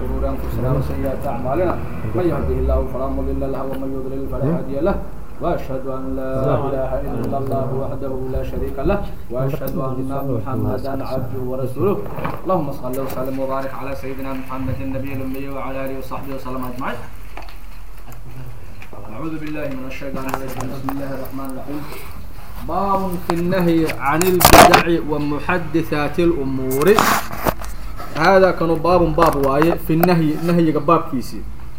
شرور أنفسنا وسيئات أعمالنا من يهده الله فلا مضل له ومن يضلل فلا هادي له وأشهد أن لا إله إلا الله وحده لا شريك له وأشهد أن محمدا عبده ورسوله اللهم صل وسلم وبارك على سيدنا محمد النبي الأمي وعلى آله وصحبه وسلم أجمعين أعوذ بالله من الشيطان الرجيم بسم الله الرحمن الرحيم باب في النهي عن البدع ومحدثات الأمور هذا كانوا باب باب واي في النهي نهي باب كيسي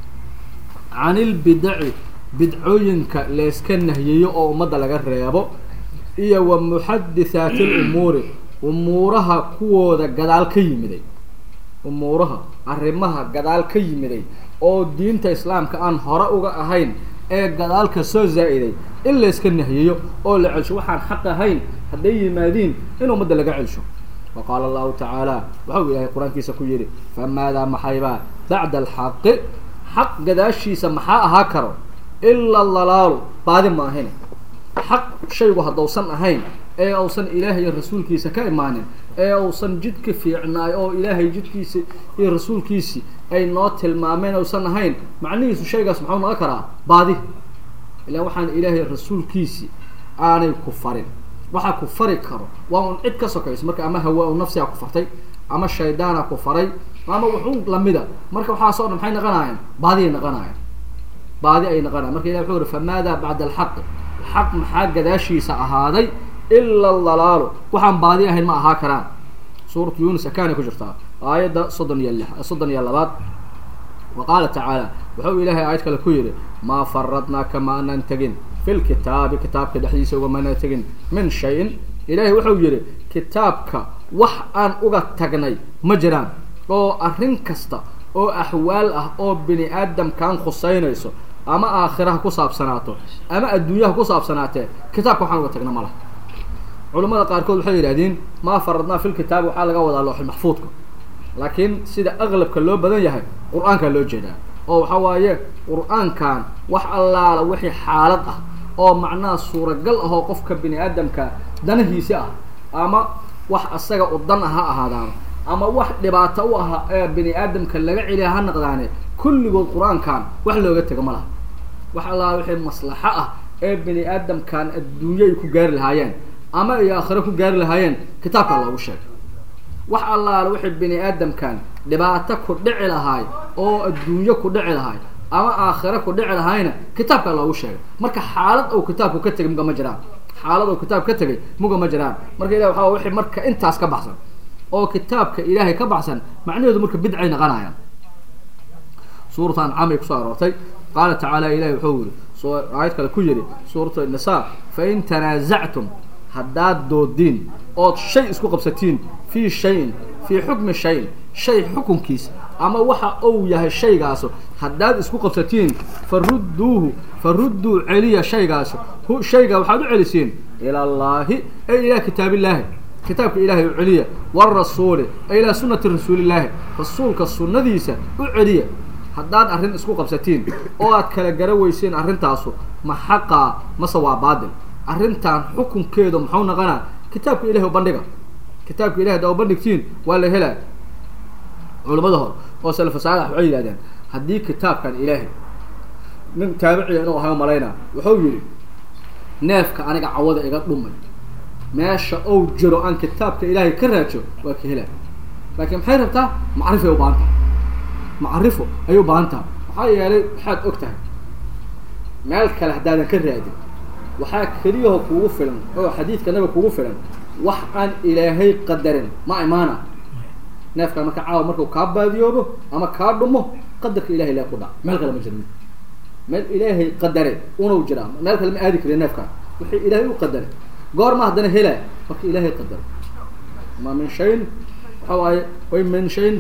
عن البدع bidcooyinka layska nahiyeeyo oo ummadda laga reebo iyo wa muxadithaati lumuuri umuuraha kuwooda gadaal ka yimiday umuuraha arrimaha gadaal ka yimiday oo diinta islaamka aan hore uga ahayn ee gadaalka soo zaa-iday in layska nahiyeeyo oo la celsho waxaan xaq ahayn hadday yimaadiin in ummadda laga celsho wa qaala allahu tacaala waxau ilaahay qur-aankiisa ku yidhi famaadaa maxaybaa bacda alxaqi xaq gadaashiisa maxaa ahaa karo ilaa lalaalu baadi ma ahayn xaq shaygu haddausan ahayn ee uusan ilaahay rasuulkiisa ka imaanin ee uusan jidka fiicnaay oo ilaahay jidkiisi iyo rasuulkiisi ay noo tilmaameen uusan ahayn macnihiisu shaygaas muxuu noqon karaa baadi ilaa waxaan ilaahay rasuulkiisi aanay ku farin waxaa ku fari karo waa un cid ka sokayso marka ama hawaa u nafsigaa ku fartay ama shaydaana ku faray ama wuxuu lamida marka waxaasoo dhan maxay naqanaayeen baadiay naqanaayeen baadi ay naqanayan marka ilah wuxuu yihi famaadaa bacda alxaqi xaq maxaa gadaashiisa ahaaday ila lalaalu waxaan baadi ahayn ma ahaa karaan suuratu yunis akaanay ku jirtaa aayadda soddon iyo lix soddon iyo labaad wa qaala tacaala wuxuu ilaahay aayad kale ku yidhi maa faradnaa kama anaan tegin fi lkitaabi kitaabka dhexdiisa ugamana tegin min shayin ilaahay wuxuu yidhi kitaabka wax aan uga tagnay ma jiraan oo arrin kasta oo axwaal ah oo bini aadamkan khuseynayso ama aakhiraha ku saabsanaato ama adduunyaha ku saabsanaatee kitaabka waxaan uga tagna ma laha culamada qaarkood waxay yidhahdeen maa faradnaa fil kitaabi waxaa laga wadaa looxul maxfuudka laakiin sida aqlabka loo badan yahay qur-aankaa loo jeedaa oo waxa waaye qur-aankan wax allaala wixii xaalad ah oo macnaha suuragal ah oo qofka bini aadamka danahiisi ah ama wax asaga u dan ah ha ahaadaan ama wax dhibaato u aha ee bini aadamka laga celiya ha naqdaane kulligood qur-aankan wax looga tego ma laha wax allaala wixii maslaxo ah ee bini aadamkan adduunyo ay ku gaari lahaayeen ama ay aakhiro ku gaari lahaayeen kitaabkaa loogu sheegay wax allaala wixii bini aadamkan dhibaato ku dhici lahaay oo adduunyo ku dhici lahaay ama aakhiro ku dhici lahaayna kitaabkaa loogu sheegay marka xaalad ou kitaabku ka tegay muga ma jiraan xaalad ou kitaab ka tegay muga ma jiraan marka ilah waxaa wixii marka intaas ka baxsan oo kitaabka ilaahay ka baxsan macnaheedu marka bidcay naqanayaan suuratu ancamay kusoo aroortay qaala tacaala ilahi wuxuu yihi soo aayad kale ku yidhi suuratu nisaa fain tanaasactum haddaad doodiin ood shay isku qabsatiin fii shayin fii xukmi shayin shay xukunkiisa ama waxa uu yahay shaygaaso haddaad isku qabsatiin farudduuhu farudduu celiya shaygaaso shaygaa waxaad u celisiin ila allaahi ay ilaa kitaabillaahi kitaabka ilaahay u celiya warasuuli ay ilaa sunati rasuulillaahi rasuulka sunnadiisa u celiya haddaad arrin isku qabsatiin oo aad kala gara weyseen arrintaasu ma xaqaa mase waa baadil arrintan xukunkeedu muxuu naqanaa kitaabka ilahay u bandhiga kitaabka ilahay haddaa u bandhigtiin waa la helaa culamada hore oo salafa saalax waxay yidhahdeen haddii kitaabkan ilaahay nin taabiciya inuu ahay malaynaa wuxuu yidhi neefka aniga cawada iga dhumay meesha ou jiro aan kitaabka ilaahay ka raajo waa ka helaa laakiin maxay rabtaa macrifay u baahan taha macrifo ayay u baahan taha maxaa yeelay waxaad og tahay meel kale haddaadan ka raadin waxaa keliyaho kugu filan oo xadiidka nabiga kugu filan wax aan ilaahay qadarin ma imaana neefkaan marka caawa markuu kaa baadiyoobo ama kaa dhumo qadarka ilahay lee ku dhac meel kale ma jirmi meel ilaahay qadare unau jiraa meel kale ma aadi kariya neefkaan wixii ilaahay u qadaray goorma haddana helaa marka ilaahay qadaro ma min shayin waxa waaye way min shayin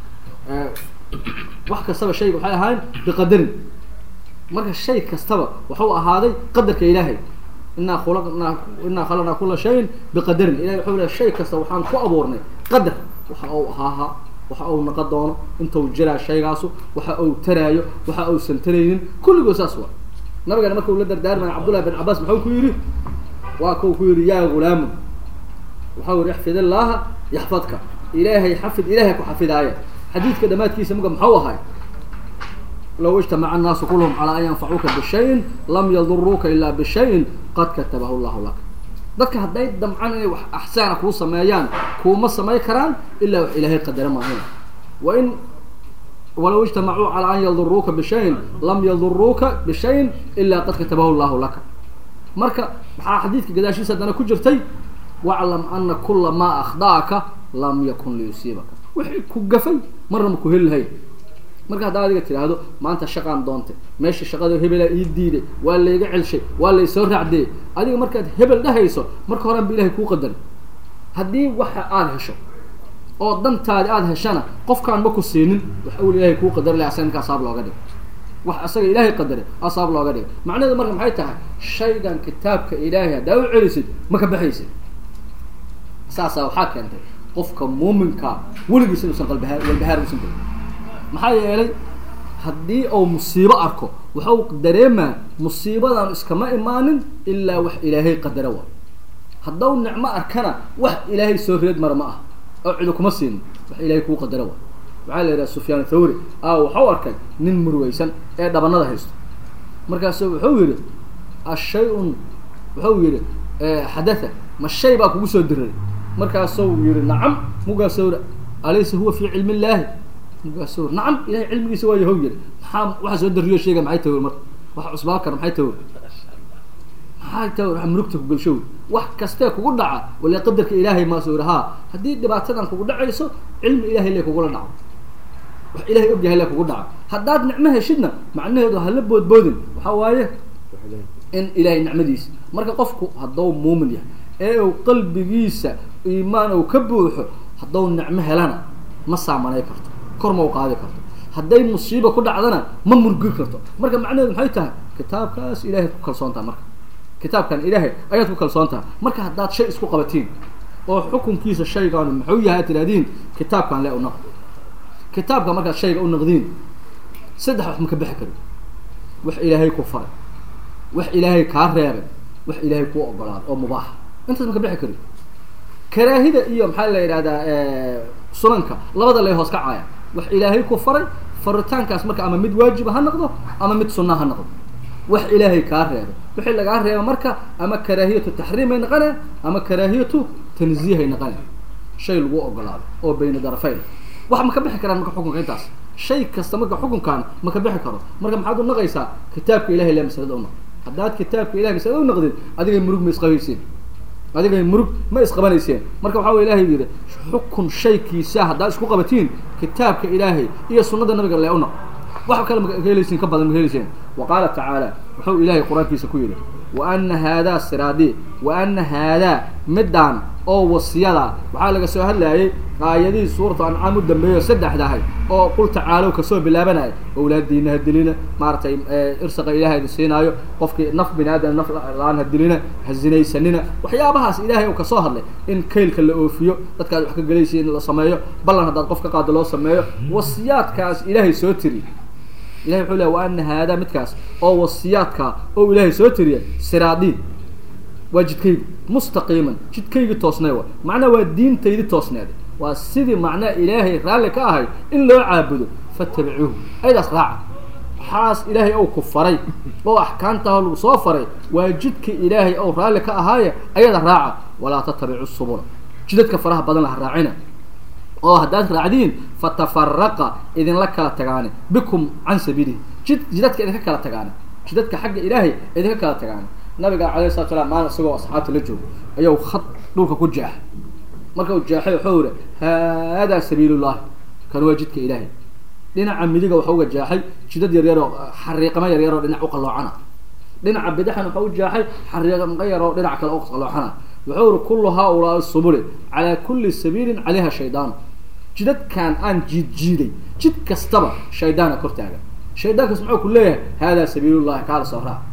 wax kastaba shayga waxay ahaayeen biqadarin marka shay kastaba waxuu ahaaday qadarka ilaahay inaa khulaqnaa inaa khalaqnaa kula shayin biqadarin ilahay wuxuu lehay shay kasta waxaan ku abuurnay qadar waxa uu ahaaha waxa uu naqon doono intuu jiraa shaygaasu waxa uu taraayo waxa uusan taraynin kulligood saas waa nabigana marka uu la dardaarmaya cabdullahi bin cabaas muxuu ku yidhi waa kau ku yidhi yaa gulaamu waxau yihi ixfid illaaha yaxfadka ilaahay xafid ilaahay ku xafidaaya xadiidka dhamaadkiisa muga maxau ahay low ijtamaca annaasu kulluhum calaa an yanfacuuka bishayin lam yaduruuka ilaa bishayin qad katabahu llahu laka dadka hadday damcan inay wax axsaana kuu sameeyaan kuuma samay karaan ilaa wax ilaahay qadara maahina wa in walow ijtamacuu calaa an yaduruuka bishayin lam yaduruuka bishayin ilaa qad katabahu llahu laka marka maxaa xadiidka gadaashiisa haddana ku jirtay waclam ana kula maa akhda'aka lam yakun liyusiibaka wixii ku gafay marna ma ku heli lahayn marka haddaa adiga tidhaahdo maanta shaqaan doontay meesha shaqada hebelaa ii diiday waa layga celshay waa laysoo raacdeeyey adiga markaad hebel dhahayso marka horan ba ilahay kuu qadari haddii waxa aada hesho oo dantaadi aada heshana qofkaan ma ku siinin wax awel ilahay kuu qadari laha asaga ninka asaab looga dhigay wax asaga ilaahay qadare asaab looga dhigay macnaheedu marka maxay tahay shaygan kitaabka ilaahay haddaa u celisid ma ka baxaysid saasaa waxaa keentay qofka muuminkaa weligiis inuusan qalbahaar walbahaar uusan gelin maxaa yeelay haddii uu musiibo arko waxau dareemaa musiibadan iskama imaanin ilaa wax ilaahay qadara waa haddau nicmo arkana wax ilaahay soo reed mara ma ah oo cidu kuma siinin wax ilaahay kuu qadara waa waxaa la yidhaha sufyaan thawri a waxau arkay nin murweysan ee dhabanada haysto markaasu wuxuu yihi ashay-un wuxuu yihi xadatha ma shay baa kugu soo diriray markaasuu yihi nacam mugaasuu yihi alaysa huwa fii cilmi illaahi mugaasuu nacam ilahay cilmigiisa waa yahow yihi maxaa waxa soo dariyo sheega maxay tawir marka waxa cusbaan kara maxay tawir maxay tawir waxa murugta ku galshow wax kastee kugu dhaca wala qadarka ilaahay maasuu yihi haa haddii dhibaatadan kugu dhacayso cilmi ilahay le kugula dhaco wax ilahay og yahay le kugu dhaco haddaad nicmo heshidna macnaheedu hala boodboodin waxaa waaye in ilahay nicmadiisa marka qofku hadduu muumin yahay ee uu qalbigiisa iimaan uu ka buuxo hadduu nicmo helana ma saamanay karto kor ma u qaadi karto hadday musiiba ku dhacdana ma murgi karto marka macnaheedu maxay tahay kitaabkaas ilahay ku kalsoon taha marka kitaabkan ilaahay ayaad ku kalsoon taha marka haddaad shay isku qabatiin oo xukunkiisa shaygaanu muxuu yahay ad tidhahdiin kitaabkan le u naq kitaabka markaad shayga u naqdiin saddex wax ma ka bixi karin wax ilaahay ku faray wax ilaahay kaa reebay wax ilaahay kuu ogolaado oo mubaaxa intaas ma ka bixi karin karaahida iyo maxaa la yidhahdaa sunanka labada lay hoos kacaya wax ilaahay ku faray faritaankaas marka ama mid waajiba ha noqdo ama mid sunna ha noqdo wax ilaahay kaa reebay wixii lagaa reeba marka ama karaahiyatu taxriimay naqane ama karaahiyatu tanziihay naqane shay lagu ogolaado oo bayna darafayn wax ma ka bixi karaan marka xukunka intaas shay kasta marka xukunkan ma ka bixi karo marka maxaad u naqaysaa kitaabka ilahay le masalada unaq haddaad kitaabka ilahay masalada u naqdid adigay murug ma isqabaysiin adigay murug ma isqabanayseen marka waxa way ilahay yidhi xukun shaykiisa haddaad isku qabatiin kitaabka ilaahay iyo sunnada nabiga le unaq wax kale ma helaysiin ka badan ma helayseen wa qaala tacaala wuxuu ilaahay qur-aankiisa ku yidhi wa ana haadaa siraadii wa ana haadaa midaan oo wasiyada waxaa laga soo hadlayay aayadihii suuratu ancaam u dambeeyo saddexda ahay oo qul tacaalow kasoo bilaabanaya owlaadiina ha dilina maaragtay irsaqa ilahay idin siinaayo qofkii naf bini aadam naf la-aan ha dilina ha zinaysanina waxyaabahaas ilaahay uu kasoo hadlay in kaylka la oofiyo dadkaad wax ka gelaysa in la sameeyo ballan haddaad qof ka qaado loo sameeyo wasiyaadkaas ilaahay soo tiri ilahay wuxuu lehy wa ana haadaa midkaas oo wasiyaadka oo ilaahay soo tiriya siraadii waa jidkaygi mustaqiiman jidkaygii toosnay wa macnaha waa diintaydi toosneed waa sidii macnaha ilaahay raalli ka ahay in loo caabudo fatabicuuhu ayadaas raaca waxaas ilaahay ou ku faray oo axkaamtaah lagu soo faray waa jidka ilaahay ou raalli ka ahaaye ayada raaca walaa tatabicu subula jidadka faraha badan laha raacina oo haddaad raacdiin fatafaraqa idinla kala tagaane bikum can sabiilihi jid jidadka idinka kala tagaane jidadka xagga ilaahay idinka kala tagaane nabiga alayh salatu salam maalin isagoo asxaabta la joogo ayuu khad dhulka ku jeex marka uu jeexay wuxuu yihi haadaa sabiilullahi kan waa jidka ilaahay dhinaca midiga waxa uga jeexay jidad yaryaroo xariiqamo yaryaroo dhinac uqaloocana dhinaca bidixan waxa u jeexay xariiqamo yaroo dhinac kale uqaloocana wuxuu yihi kullu haaulaai subuli calaa kulli sabiilin calayha shaydaan jidadkan aan jiid jiiday jid kastaba shaydaana kor taagan shaydaankaas muxuu ku leeyahay haadaa sabiilullahi kaala soo raac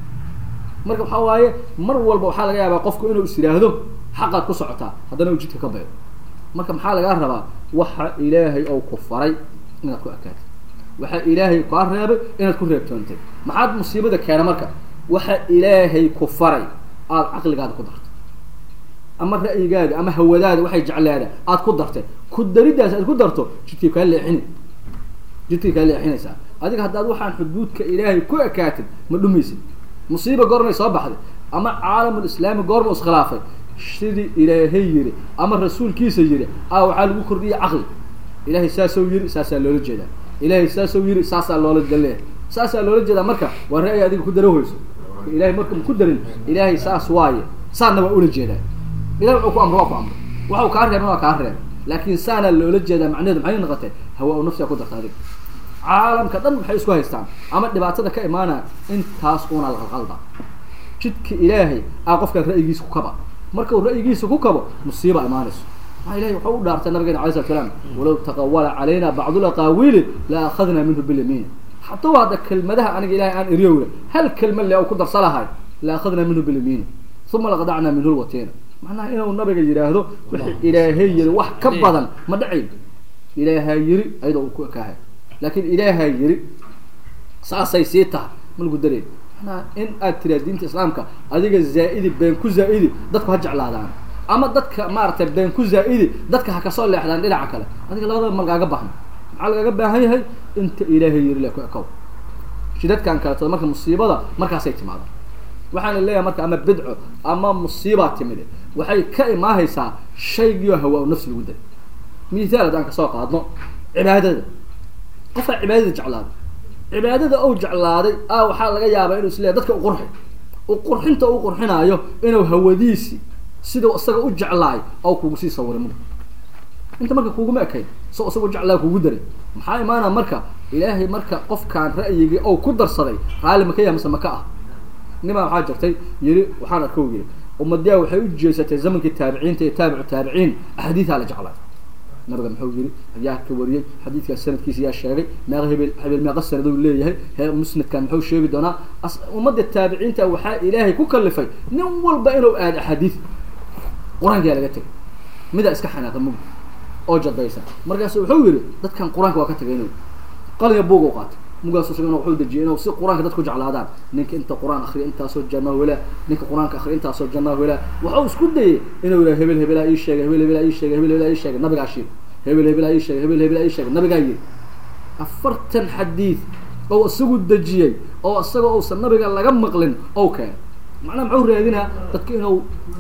marka waxaa waaye mar walba waxaa laga yaabaa qofku inuu is yidhaahdo xaqaad ku socotaa haddana uu jidka ka baydo marka maxaa lagaa rabaa waxa ilaahay ou ku faray inaad ku akaatid waxa ilaahay kaa reebay inaad ku reebtoontay maxaad musiibada keena marka waxa ilaahay ku faray aada caqligaada ku dartay ama ra'yigaada ama hawadaada waxay jecleeda aada ku dartay ku dariddaas aad ku darto jidkii kaa leexini jidkii kaa leexinaysaa adiga haddaad waxaan xuduudka ilaahay ku ekaatid ma dhumaysid musiiba goormay soo baxday ama caalamul islaami goorma iskhilaafay sidii ilaahay yiri ama rasuulkiisa yiri a waxaa lagu kordhiyay caqli ilahay saasou yiri saasaa loola jeedaa ilahay saasou yiri saasaa loola galeeya saasaa loola jeedaa marka waa ra'yi adiga ku darohayso ilahay marka ma ku darin ilaahay saas waaye saanna waa ula jeedaa ilahay wuxuu ku amro waa ku amro waxau kaa reeban waa kaa reeba laakin saanaa loola jeedaa macnaheedu maxay noqotay hawa u nafsiga ku darta adiga caalamka dhan maxay isku haystaan ama dhibaatada ka imaanaya intaas una la qalqalda jidka ilaahay aa qofkaan ra'yigiisa ku kaba marka uu ra'yigiisa ku kabo musiiba imaanayso maa ilahay wuxuu u dhaartay nabigeena alay slat slaam walow taqawala calayna bacdulaqaawili la akhadna minhu bilyamiin hadduu hadda kelmadaha aniga ilahay aan eriyowle hal kelma le u ku darsa lahay la akhadna minhu bilyamiin uma laqadacna minhu lwatina macnaha inuu nabiga yidhaahdo wixii ilaahay yiri wax ka badan ma dhacayn ilaaha yiri ayadoo uu ku ekaahay laakin ilaaha yiri saasay sii tahay ma lagu dareen manaa in aad tiraa diinta islaamka adiga zaa-idi been ku zaa-idi dadku ha jeclaadaan ama dadka maaragtay been ku zaa-idi dadka ha kasoo leexdaan dhinaca kale adiga labadaba ma lagaaga baahno maxaa lagaaga baahan yahay inta ilaahay yiri le ku ekow shidadkan kaleto marka musiibada markaasay timaada waxaana leeyahay marka ama bidco ama musiibaa timide waxay ka imaahaysaa shaygiio hawa nafsi lagu daray mithaal haddaan kasoo qaadno cibaadada qofaa cibaadada jeclaaday cibaadada ou jeclaaday a waxaa laga yaabaa inuu isleeyahy dadka u qurxi u qurxinta u qurxinaayo inuu hawadiisi sidau isaga u jeclaay oo kugu sii sawiray mug inta marka kuguma ekayn so isagu jeclaa kugu daray maxaa imaanaa marka ilaahay marka qofkaan ra'yigii ou ku darsaday raalli maka yaha mise maka ah nimaa waxaa jirtay yiri waxaan arko yiri ummadiyaa waxay u jeesatay zamankii taabiciinta iyo taabicu taabiciin axaadiidaa la jeclaa nabiga muxuu yiri yaa ka wariyey xadiidkaas sanadkiisa yaa sheegay meeqa hebel hebel meeqa sanadou leeyahay he musnadkan muxuu sheegi doonaa ummadda taabiciinta waxaa ilaahay ku kalifay nin walba inuu aado axaadiid qur-aankaa laga tegay midaa iska xanaaqa mug oo jadaysan markaasu wuxuu yiri dadkan qur-aanka waa ka tagay inuu qalinga buug u qaatay mugaasu isagana wuxuu dejiyay inuu si qur-aanka dadku jeclaadaan ninka inta qur-aan akriya intaasoo janna welaa ninka qur-aanka akriya intaasoo janna welaa wuxuu isku dayay inuu yidhaha hebel hebelaa ii sheegay hebel hebelaa ii sheegay hebel hebelaa ii sheegay nabigaa shiir hebel hebelaa ii sheegay hebel hebelaa ii sheegay nabigaa yiri afartan xadiid oo isagu dejiyey oo isagoo uusan nabiga laga maqlin ou keenay macnaha muxuu raadinaa dadka inuu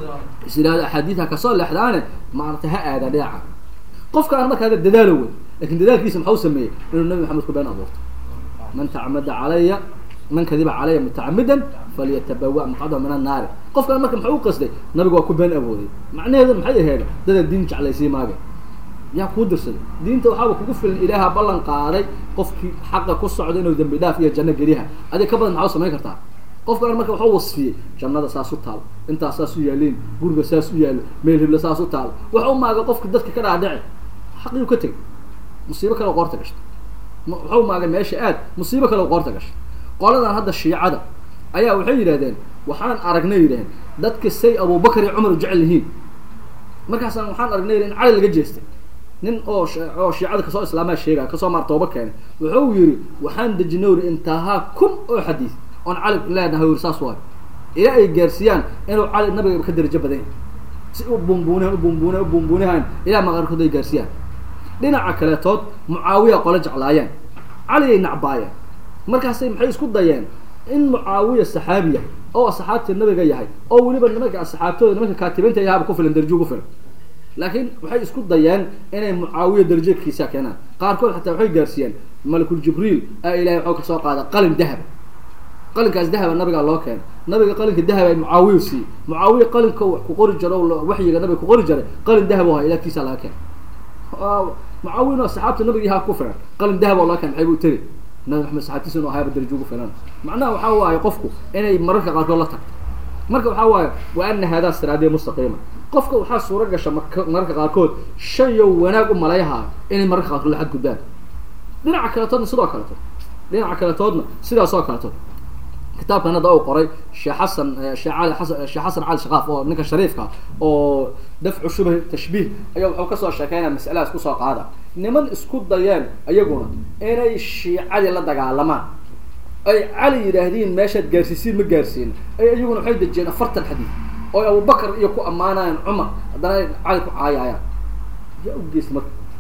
is yidhahdo axaadiidha kasoo leexdaane maaragtay ha aadaan dhinaca qofkaan marka hada dadaalo wey lakin dadaalkiisa maxau sameeyey inuu nabi maxamed ku been abuurto man tacamada calaya man kadiba calaya mutacamidan falyatabawa maqcadahu min annaari qofkaan marka muxuu u qasday nabiga waa ku been abooday macnaheedu maxay aheyd dada diin jeclaysii maaga yaa kuu dirsaday diinta waxaaba kugu filan ilaaha ballan qaaday qofkii xaqa ku socda inuu dambi dhaaf iyo janno geliyaha adig ka badan maxaa samayn kartaa qofkaan marka waxuu wasfiyey jannada saas u taalo intaas saas u yaaliin guriga saas u yaalo meel hibla saas u taalo waxa u maaga qofka dadka ka dhaadhici xaqiiu ka tegay musiibo kale qoorta gashtay waxau maagay meesha aad musiibo kale qoorta gashay qoladan hadda shiicada ayaa waxay yidhahdeen waxaan aragnay yidhahdeen dadka say abubakar iyo cumar u jecel yihiin markaasaan waxaan aragnay in cali laga jeestay nin oo oo shiicada kasoo islaamaa sheegaya kasoo maar tooba keenay wuxuu yiri waxaan dejinay uri intahaa kun oo xadiis oon cali leenahay uri saas waayo ilaa ay gaarsiiyaan inuu cali nabiga ka darajo badan yahay si u bumbuunahan u bumbuunahan u bumbuunahan ilaa maqaarkood ay gaarsiiyaan dhinaca kaleetood mucaawiya qole jeclaayeen cali ay nacbaayeen markaasay maxay isku dayeen in mucaawiya saxaabi yahay oo asxaabtii nabiga yahay oo weliba nimanka asxaabtooda nimanka kaatibiinta yahaaba ku filan darjo ugu filan laakiin waxay isku dayeen inay mucaawiya darajakiisa keenaan qaarkood xataa waxay gaarsiiyeen malakul jibriil a ilahay waxuu kasoo qaada qalin dahaba qalinkaas dahaba nabigaa loo keenay nabiga qalinka dahaba mucaawiya siiyey mucaawiya qalinka wax ku qori jaro waxyiga nabiga ku qori jaray qalin dahab o ha ilaagtiisa laga keenay mucaawin oo saxaabta nabiga yahaa ku filan qalin dahab oo laga keenay maxay buu tiri nabi maxamed saxaabtiisa inuu ahaaba darajo ugu filan macnaha waxaa waaye qofku inay mararka qaarkood la tagto marka waxaa waaye wa ana haadaa siraadiya mustaqiima qofka waxaa suura gasha marka mararka qaarkood shayo wanaag u malayhaa inay mararka qaarkood la xadgudbaan dhinaca kaletoodna sidoo kaleto dhinaca kaletoodna sidaasoo kaleto kitaabkan hadda u qoray sheekh xasan shee cali xasan sheekh xasan cali shaqaaf oo ninka shariifka oo dafcu shubh tashbiih ayaa wuxuu kasoo sheekeynaya masaladaas kusoo qaada niman isku dayeen ayaguna inay shiicadii la dagaalamaan ay cali yidhaahdiin meeshaad gaarsiisiin ma gaarsiin ay iyaguna waxay dejiyeen afartan xadiid oo abubakar iyo ku ammaanayaan cumar haddana ay cali ku caayayaan yaa u geysta marka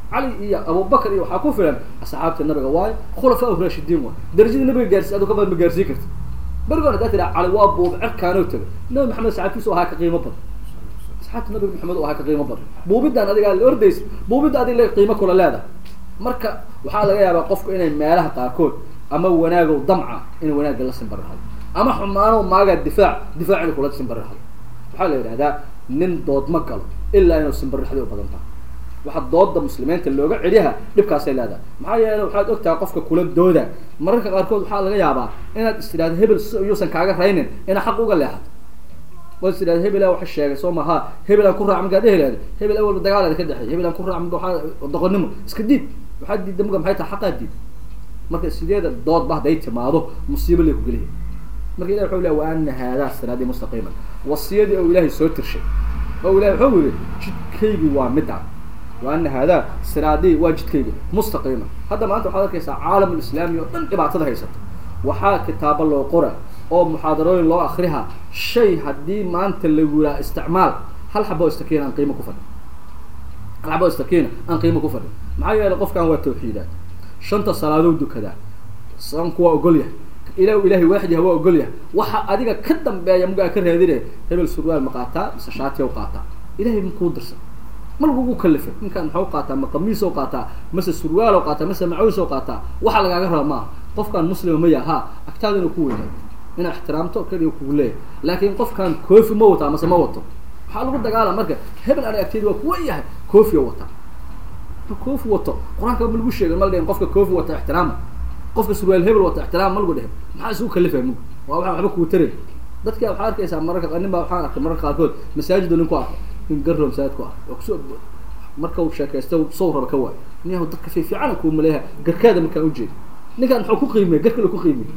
cali iyo abubakar iyo waxaa ku filan asxaabta nabiga waayo khulafaa raashidiin waay darajada nabiga gaarsi adu ka badan ma gaarsiin karti berigoon hadaa tiraa cali waa buub cerkaanoo taga nabi maxamed saxaabtiisu ahaa ka qiimo badan asxaabta nabiga maxamed u ahaa ka qiimo badan buubidaan adigaa la ordaysa buubidda adig le qiimo kula leedahay marka waxaa laga yaabaa qofku inay meelaha qaarkood ama wanaagow damca inay wanaagga la simbarihado ama xumaanow maagaa difaac difaac inay kula simbarihado waxaa la yidhahdaa nin dood ma galo ilaa inuu simbarixdi u badan tahay waxa dooda muslimiinta looga celiyaha dhibkaasay leedahay maxaa yeele waxaad ogtahay qofka kula dooda mararka qaarkood waxaa laga yaabaa inaad is tidhahdo hebel yuusan kaaga raynin inaad xaq uga leexato waad is tidhahdo hebela waxa sheegay soo maha hebel aan ku raac markaad dhehelaaday hebel awalba dagaalaada ka dhexeey hebel aan ku raac marka waxaa doqonnimo iska diid waxaa diidda marka maxay tahay xaqaa diid marka sideeda doodba hadday timaado musiibo lay ku geliya marka ilahi wuxuu lehy wa ana haadaa siraadii mustaqiiman wasiyadii oo ilaahay soo tirshay oo ilahi wuxuu yihi jidkaygii waa midaan wa ana haadaa siraadii waa jidkaygi mustaqiima hadda maanta waxaad arkaysaa caalam lislaami oo dhan dhibaatada haysato waxaa kitaabo loo qora oo muxaadarooyin loo akriha shay haddii maanta lagu yiraa isticmaal hal xabo istakiina aan qiimo ku fadhin hal xabo istakiina aan qiimo ku fadhin maxaa yeelay qofkan waa tawxiidaad shanta salaadow dukadaa sanku waa ogol yahay ila ilahay waaxid yaha waa ogol yahay waxa adiga ka dambeeya mugaa ka raadinaya hebel surwaal ma qaataa mise shaatiya u qaataa ilahay makuu dirsan ma lagugu kalifay ninkaan maxau qaataa ma qamiis oo qaataa mase surwaal oo qaataa mase macaws oo qaataa waxa lagaaga raba maaha qofkaan muslima ma yaha agtaada inuu ku weynaado inaa ixtiraamto keliya kugu leeyahay laakiin qofkaan koofi ma wataa mase ma wato waxaa lagu dagaala marka hebel ana agteeda waa kuwa yahay koofi oo wataa koofi wato qur-aanka ma lagu sheegin ma la dhihin qofka koofi wata ixtiraama qofka surwaal hebel wata ixtiraam ma lagu dhihin maxaa isugu kalifaya mugu waa waa waxba kugu taray dadka waxaa arkaysaa mararka nin baa waxaan arkay mararka qaarkood masaajid nin ku arkay in garro masaajid ku arkay waa kusoo marka uu sheekaysto sow raba ka waay niyahu dadka fi fiican kuu maleeyaha garkaada markaan ujeeda ninkaan muxuu ku qiimiyey gar kale ku qiimiyey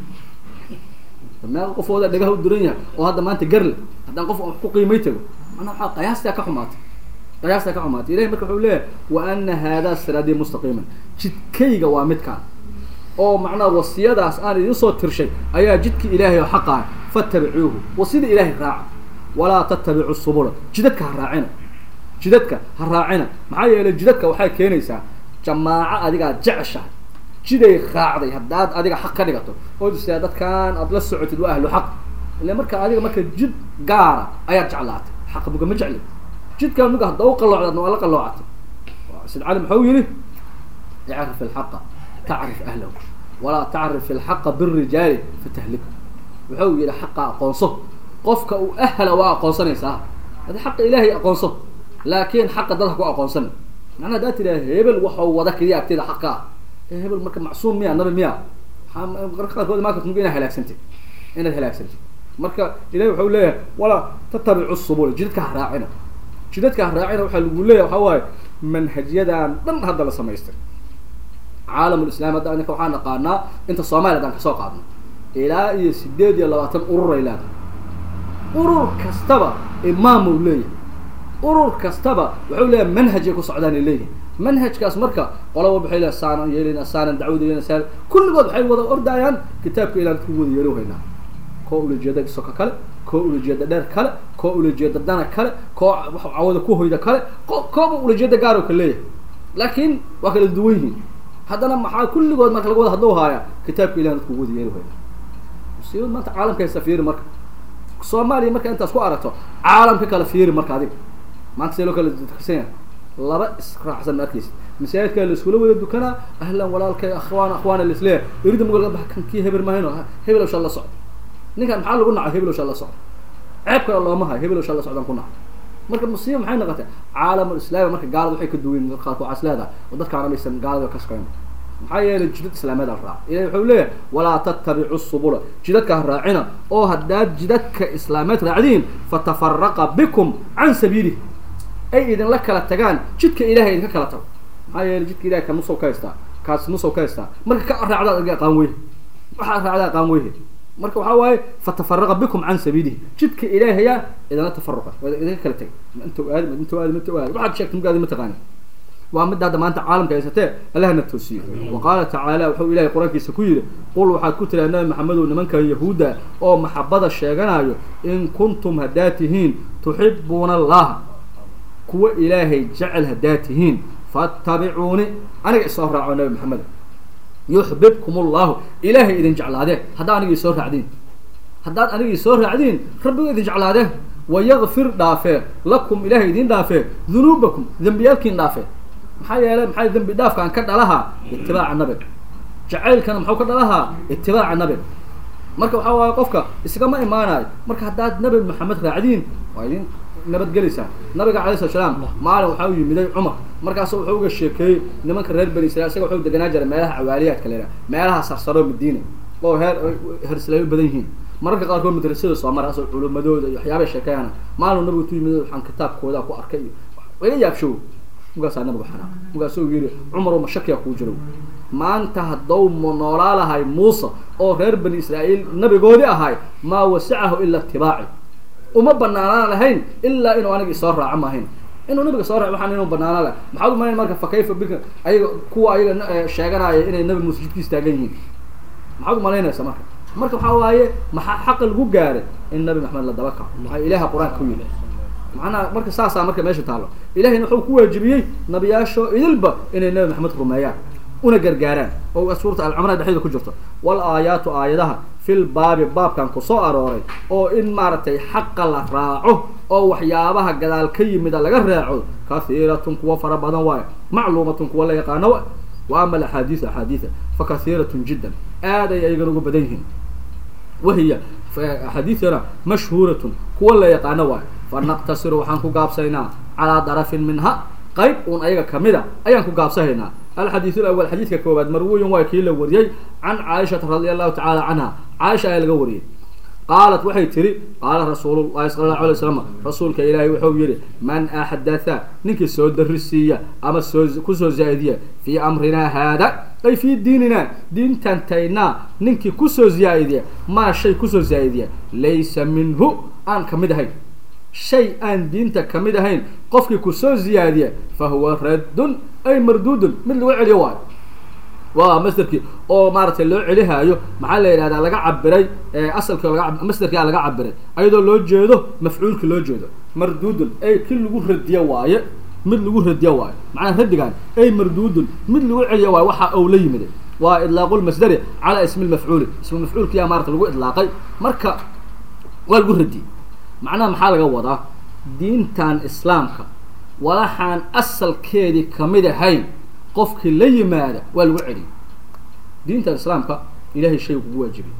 meel qofooda dhagaha u duran yahay oo hadda maanta garle haddaan qof wax ku qiimay tago manaa waxaa qiyaastaa ka xumaatay qiyaastaa ka xumaatay ilahi marka wuxuu leeyahay wa ana haadaa siraadii mustaqiiman jidkayga waa midkaan oo macnaha wasiyadaas aan idin soo tirshay ayaa jidka ilaahay oo xaqaa fatabicuuhu wasida ilaahay raaca walaa tattabicu subula jidadka ha raacina jidadka ha raacina maxaa yeelay jidadka waxay keenaysaa jamaaco adigaa jeceshahay jiday raacday haddaad adiga xaq ka dhigato ood istaa dadkaan aad la socotid waa ahlu xaq ila marka adiga marka jid gaara ayaad jeclaatay xaqa muga ma jecli jidkaan muga hadda u qaloocdaadna waa la qaloocatay sid cali muxuu yihi icrif alxaqa tacrif ahlahu walaa tacrif alxaqa birijaali fatahliku wuxuu yihi xaqa aqoonso qofka uu ahla waa aqoonsanaysaa hadi xaqa ilaahay aqoonso laakin xaqa dad ha ku aqoonsan macnaa haddaad tiraa hebel waxau wada keliya agteeda xaqa ah hebel marka macsuum miya nabi miya marka qaarkood imaan karta inaad halaagsantid inaad halaagsantid marka ilahi wuxuu leeyahay walaa tatabicu subul jidadka ha raacina jidadka ha raacina waxaa lagu leeyahay waxaa waaye manhajyadan dhan hadda la samaystay caalamulislaam hadda ninka waxaa naqaanaa inta soomaaliya haddaan kasoo qaadno ilaa iyo sideed iyo labaatan urur ay leedahay urur kastaba imaam uu leeyahay urur kastaba wuxuu leeyahay manhajay ku socdaan ay leeyihin manhajkaas marka qola walba waxay leeyahay saanan yeelina saanan dacwada yeelina saanan kulligood waxay wada ordayaan kitaabka ilaan ku wada yeero haynaa koo ulajeeda soka kale koo ulajeeda dheer kale koo ulajeeda dana kale koo wax cawada ku hoyda kale ko kooba ulajeeda gaar oo ka leeyahay laakiin waa kala duwan yihiin haddana maxaa kulligood marka laga wada hadlou haaya kitaabka ilaan dadku wada yeero haynaa musiibad maanta caalamka haysta fiiri marka soomaaliya marka intaas ku aragto caalamka kala fiiri marka adiga maanta see loo kala duksan yahay laba israacsan ma arkeysa masaajidkaa la iskula wada dukanaa ahlan walaalkay akhwaan akhwaana laisleeyahay erida mugal ba kan kii hebel mahayno hebel sha la socdo ninkan maxaa lagu nacay hebel sha la socdo ceeb kale looma hayo hebel sha la socdaan ku nacay marka musiiba maxay noqotay caalamul islaami marka gaalada waxay ka duwan qaarku waxaas leedahay oo dadkaana maysan gaalada ka shaqeyn maxaa yeelay jidad islaameed al raac ilahi wuxuu leeyahay walaa tattabicu subula jidadka ha raacina oo haddaad jidadka islaameed raacdiin fatafaraqa bikum can sabiilih ay idinla kala tagaan jidka ilahay idinka kala tago maxaa yeelay jidka ilahay ka nusow ka haystaa kaas nusow ka haystaa marka ka raacdaad adiga aqaan weyhe waxaad raacdaa aqaan weyhe marka waxaa waaye fatafaraqa bikum can sabiilihi jidka ilaahaya idinla tafaruqa waa idinka kala tagay ma inta aadi ma inta aadi ma inta aadi waxaad sheegtay magaadi ma taqaani waa midda hadda maanta caalamka haysatee allahna toosiye wa qaala tacaala wuxuu ilahay qur-aankiisa ku yidhi qul waxaad ku tiraa nabi maxamedow nimankan yahuudda oo maxabada sheeganayo in kuntum haddaad tihiin tuxibuuna allaha kuwa ilaahay jecel haddaad tihiin fattabicuuni aniga isoo raaco nabi maxamed yuxbibkum allahu ilaahay idin jeclaadeen haddaa aniga isoo raacdiin haddaad aniga isoo raacdiin rabbiga idin jeclaadeen wayakfir dhaafee lakum ilaahay idin dhaafee dunuubakum dembiyaalkiin dhaafee maxaa yeelay maxaa dembi dhaafkaan ka dhalahaa itibaaca nabiga jacaylkana muxuu ka dhalahaa itibaaca nabiga marka waxaa waaye qofka iskama imaanayo marka haddaad nabi maxamed raacdiin waa idin nabadgelaysaa nabiga calay slat slaam maalin waxaa u yimiday cumar markaasu wuxuu uga sheekeeyey nimanka reer bani israil isaga wuxuu deganaa jiray meelaha cawaaliyaadka la yidhaha meelaha sarsaro madiina oo heer herslaayo badan yihiin mararka qaarkood madrasada soo mara asoo culumadooda iyo waxyaabay sheekeeyana maalin nabigu tu yimid waxaan kitaabkooda ku arkay iyo iga yaabshow markaasaa nabigu xanaa markaasuu yidhi cumar ma shakiya kuu jiro maanta haddou noolaa lahay muuse oo reer bani israa'iil nabigoodii ahay maa wasicahu ila itibaaci uma banaanaan lahayn ilaa inuu aniga isoo raaco maahayn inuu nabiga soo raaco waxaan inuu banaanaan lahay maxaad umalayn marka fa kayfa bika ayaga kuwa ayaga sheeganaya inay nabi muuse jidkiis taagan yihiin maxaad umalaynaysa marka marka waxaa waaye maxaa xaqa lagu gaaray in nabi maxamed la daba kaco maxaa ilaaha qur-aanka ku yidhi macnaha marka saasaa marka meesha taallo ilahayna wuxuu ku waajibiyey nabiyaasho idilba inay nabi maxamed rumeeyaan una gargaaraan oo suurta alcumra dhexdeeda ku jirto wal aayaatu aayadaha fil baabi baabkan kusoo arooray oo in maaragtay xaqa la raaco oo waxyaabaha gadaal ka yimida laga raaco kahiiratun kuwa fara badan waayo macluumatun kuwa la yaqaano wa wa ama alaxaadiisu axaadiida fa kahiiratun jiddan aad ay ayagana uga badan yihiin wahiya axaadiidana mashhuuratun kuwa la yaqaano waayo fa naqtasiru waxaan ku gaabsaynaa calaa darafin minha qayb uun ayaga kamida ayaan ku gaabsahaynaa alxadiid alawal xadiidka koowaad marwiyin waa kii la wariyey can caaishata radi allahu tacaala canha caaisha ayaa laga wariyey qaalat waxay tihi qaala rasuululahi sala allahu alay slam rasuulka ilaahay wuxuu yihi man axdatha ninkii soo darisiiya ama soo kusoo zaaidiya fii amrinaa haada ay fii diininaa diintantaynaa ninkii kusoo zaaidiya maa shay kusoo zaaidiya laysa minhu aan kamid ahayn shay aan diinta kamid ahayn qofkii kusoo ziyaadiya fa huwa raddun ay marduudun mid lagu celiyo waayo waa masderkii oo maaratay loo celihaayo maxaa la yidhahdaa laga cabiray asalkii laga masderkia laga cabiray ayadoo loo jeedo mafcuulki loo jeedo marduudun ay ki lagu radiyo waaye mid lagu radiyo waayo macnaa radigan ay marduudun mid lagu celiyo waayo waxa ou la yimid waa idlaaqu lmasdari calaa ismi lmafcuuli ismi mafcuulkiyaa maarata lagu idlaaqay marka waa lagu radiyey macnaha maxaa laga wadaa diintan islaamka walaxaan asalkeedii kamid ahayn qofkii la yimaada waa lagu celiyay diintan islaamka ilahay shay kugu waajibay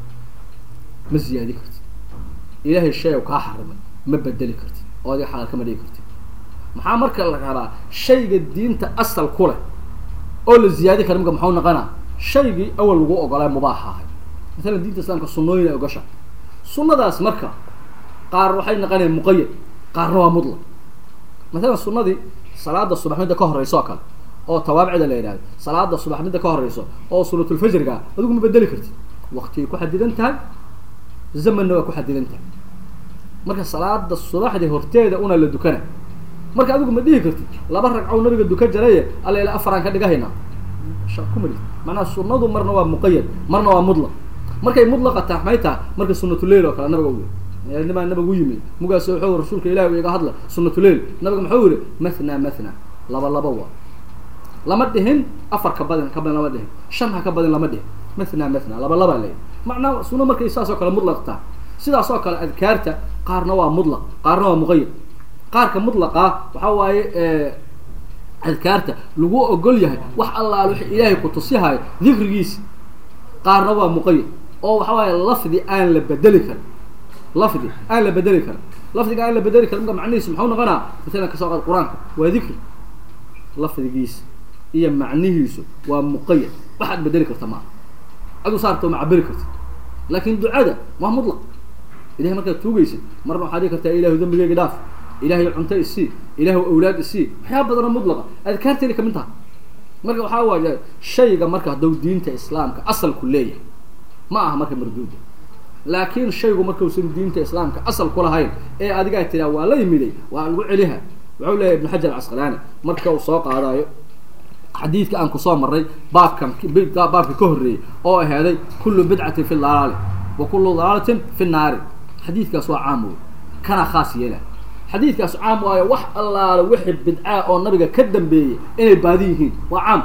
ma ziyaadi kartid ilahay shay kaa xarimay ma bedeli kartid oo adiga xalaal kama dhigi kartid maxaa marka la rabaa shayga diinta asal ku leh oo la ziyaadi kara marka maxuu noqonaa shaygii awal lagu ogolaa mubaaxa ahay masalan diinta islaamka sunnooyin ay ogasha sunnadaas marka qaar waxay naqanayaan muqayad qaarna waa mudlaq masalan sunnadii salaada subax midda ka horeyso oo kale oo tawaabicda la yidhahdo salaada subax midda ka horeyso oo sunatulfajriga adigu ma bedeli kartid waktigay ku xadidan tahay zamanna waa ku xadidan tahay marka salaada subaxdii horteeda una la dukana marka adigu ma dhihi kartid laba ragcow nabiga duka jaraye alla ila afaraan ka dhigahayna kuma dhigtid macnaha sunnadu marna waa muqayad marna waa mudlaq markay mudlaqa tahay maxay tahay marka sunatuleil oo kale nabiga u yiri nimaa nabiga u yimid mugaas wuxuu rasuulka ilahi iga hadla sunatuleil nabiga muxuu yihi mathna mathna laba laba waa lama dhihin afar ka badin ka badan lama dhihin shan ha ka badin lama dhihin mathna mathna laba laba leeyahy macnaa sunno markay saas oo kale mudlaq tahay sidaas oo kale adkaarta qaarna waa mudlaq qaarna waa muqayad qaarka mudlaqa waxaa waaye adkaarta lagu ogol yahay wax allaal wix ilaahay ku tusihayo dikrigiisa qaarna waa muqayad oo waxa waaye lafdi aan la bedeli karin lafdi aan la bedeli karin lafdiga aan la bedeli karin marka macnihiisu muxuu noqonaa masalan kasoo qaad qur-aanka waa dikri lafdigiisa iyo macnihiisu waa muqayad waxaad bedeli karta maaha adu saarto ma cabiri kartid laakin ducada waa mudlaq ilahay markaad tuugaysid marna waxaad dhihi kartaa ilahu dambigeyga dhaaf ilahay cunto isii ilahu awlaad isii waxyaaba badanoo mudlaqa adkaarteeda kamid taha marka waxaa waaye shayga marka hadduu diinta islaamka asalku leeyahay ma aha marka marduuda laakiin shaygu markuusan diinta islaamka asal kulahayn ee adigaa tiraa waa la yimiday waa lagu celiha wuxuu leeyahy ibnu xajar casqalaani marka uu soo qaadayo xadiidka aan kusoo marray baabkan baabka ka horreeyey oo ahaaday kullu bidcatin fi dalaali wa kullu dalaalatin fi naari xadiidkaas waa caam wey kana khaas yeela xadiidkaas caam waayo wax allaale wixii bidcaa oo nabiga ka dambeeyey inay baadi yihiin waa caam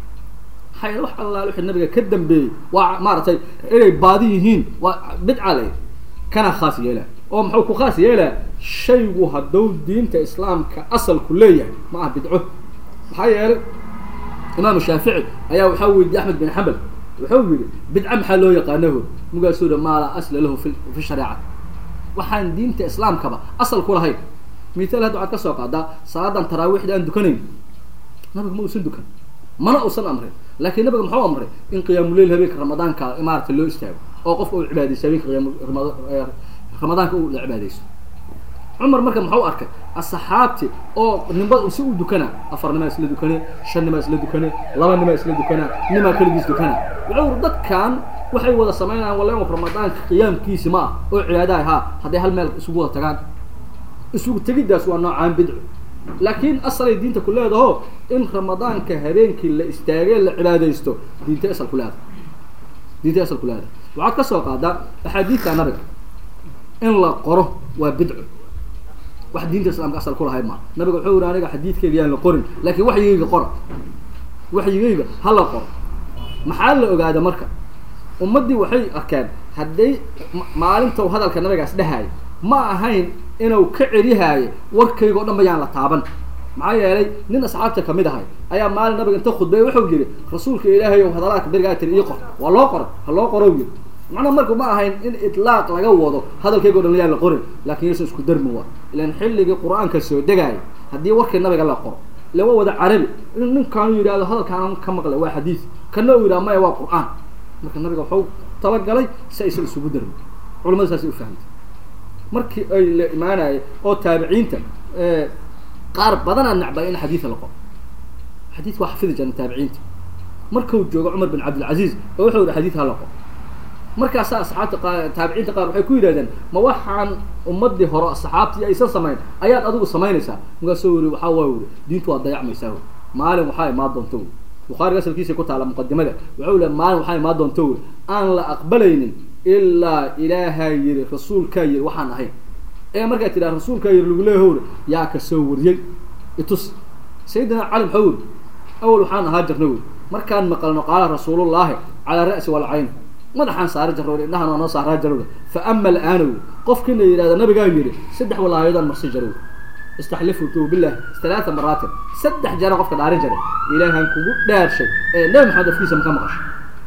maxaa yeele wax allaale wixii nabiga ka dambeeyey waa maaragtay inay baadi yihiin waa bidca le kana khaas yeela oo muxuu ku khaas yeelaa shaygu hadduu diinta islaamka asalku leeyahay ma aha bidco maxaa yeelay imaamu shaafici ayaa waxaa weydiiyey axmed bin xambal wuxuu yidhi bidca maxaa loo yaqaanaho markaasuu yihi maa laa asla lahu fi fi shareecati waxaan diinta islaamkaba asal ku lahayn mithaal hadda waxaad ka soo qaadaa salaadan taraawiixda aan dukanayn nabiga ma uusan dukan mana uusan amrin laakiin nabiga muxuu amray in qiyaamuleyl habeenka ramadaanka maarata loo istaago oo qofka uu cibaadaysto habeenka qiyaam ramadaanka uu la cibaadaysto cumar marka muxuu arkay asxaabti oo nimba si u dukanaa afar nimaa isla dukane shan nimaa isla dukane laba nimaa isla dukanaa nimaa keligiis dukanaa wuxuu uri dadkan waxay wada samaynayaan walla ramadaanka qiyaamkiisi ma ah oo cibaadaha haa hadday hal meel isugu wada tagaan isugu tegiddaas waa noocaan bidco laakiin asalay diinta ku leedaho in ramadaanka habeenkii la istaagee la cibaadaysto diinta asal ku leedahay diinta asal ku leedahay waxaad ka soo qaadaa axaadiidta nabiga in la qoro waa bidco wax diinta islaamka asal kulahay maa nabiga wuxuu yihi aniga xadiidkayga yaan la qorin laakiin waxyigayga qora waxyigayga ha la qoro maxaa la ogaada marka ummaddii waxay arkeen hadday maalinta hadalka nabigaas dhahaayo ma ahayn inuu ka celihaayo warkayga o dhan ba yaan la taaban maxaa yeelay nin asxaabta kamid ahay ayaa maalin nabiga inta khudbay wuxuu yidhi rasuulka ilaahay ow hadalaadka berigaa tiri ii qor waa loo qoray ha loo qoro yiri macnaa marka ma ahayn in itlaaq laga wado hadalkayga o dhan yaan la qorin laakin yaysan isku darmi waa ilan xilligii qur-aanka soo degaaya haddii warkii nabiga la qoro ila waa wada carabi in ninkaanu yidhahdo hadalkaan ka maqlay waa xadiid kana uu yidhahdo maya waa qur-aan marka nabiga waxuu talagalay si aysan isugu darmin culamada saasay ufahmtay markii ay la imaanaya oo taabiciinta qaar badanaa nacbay in xadiida la qoro xadiidka waa xafidi jiran taabiciinta markuu joogo cumar bin cabdilcaziiz oo wuxuu yihi xadiid ha la qoro markaasaa asxaabta qa taabiciinta qaar waxay ku yidhahdeen ma waxaan ummadii hore saxaabtii aysan samayn ayaad adigu samaynaysaa markaasuu yiri waxaa waa yiri diintu waa dayacmaysaa wy maalin waxaa imaan doonta wy bukhaariga asalkiisa ku taala muqadimada wuxuu le maalin waxaa imaan doonta wy aan la aqbalaynin ilaa ilaahaa yiri rasuulkaa yiri waxaan ahayn ee markaa tidhaha rasuulkaa yiri lagu leeyahy wy yaa ka soo wariyey itus sayidina cali maxau yiri awal waxaan ahaa jirna wy markaan maqalno qaala rasuulullaahi calaa ra'si walcayn madaxaan saara jarrow indhahan waa noo saaraa jarowda fa ama alaana wy qofkiina yidhahda nabigaa yidhi saddex walaayadaan marsi jarow istaxlifu tu bilah talaata maraatin saddex jara qofka dhaarin jaray ilaahan kugu dhaarshay ee nabi maxamed afkiisa maka maqasho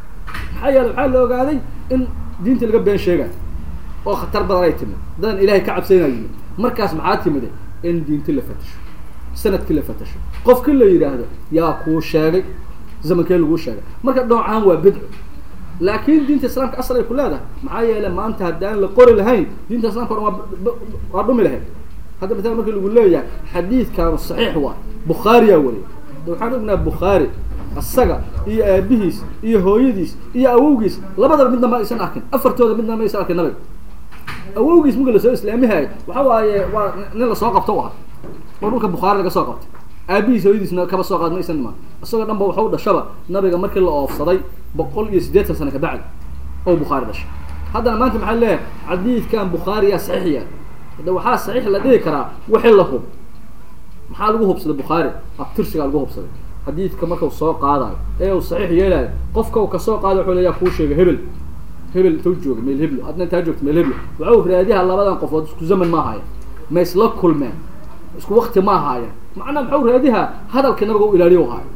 maxaa yeele waxaa la ogaaday in diinta laga been sheegayo oo khatar badan ay timid dadan ilaahay ka cabsaynayo yimid markaas maxaa timide in diinti la fatasho sanadkii la fatasho qofkii la yidhaahdo yaa kuu sheegay zamankee laguu sheegay marka dhoocaan waa bidco laakin diinta islaamka asal ay ku leedahay maxaa yeele maanta haddaan la qori lahayn diinta islamka o dhan waa waa dhumi lahayd hadda maala markii lagu leeyahay xadiidkaanu saxiix waa bukhaariyaa wariy waxaan ognaa bukhaari isaga iyo aabihiis iyo hooyadiis iyo awowgiis labadaba midna ma aysan arkin afartooda midna ma aysan arkin nabiga awowgiis marka lasoo islaamihayo waxa waaye waa nin lasoo qabto u ahaa oo dhulka bukhaari laga soo qabtay aabihiis hooyadiisna kaba soo qaad ma aysan imaan isagoo dhan ba waxu dhashaba nabiga markii la oofsaday boqol iyo siddeetan sano kabacdi oo bukhaari dhashay haddana maanta maxaa leeyahay xadiidkan bukhaariyaa saxiixiya hadda waxaa saxiix la dhihi karaa wixii la hub maxaa lagu hubsaday bukhaari abtirsigaa lagu hubsaday xadiidka markau soo qaadayo ee uu saxiix yeelayo qofka uu kasoo qaadayo wuxuu leeyaa kuu sheegay hebel hebel intuu jooga meel heblo adna intaa joogta meel heblo waxau raadiyaha labadan qofood isku zaman ma ahaayeen ma isla kulmeen isku wakti ma ahaayeen macnaa maxau raadiha hadalkii nabiga u ilaaliyo haayo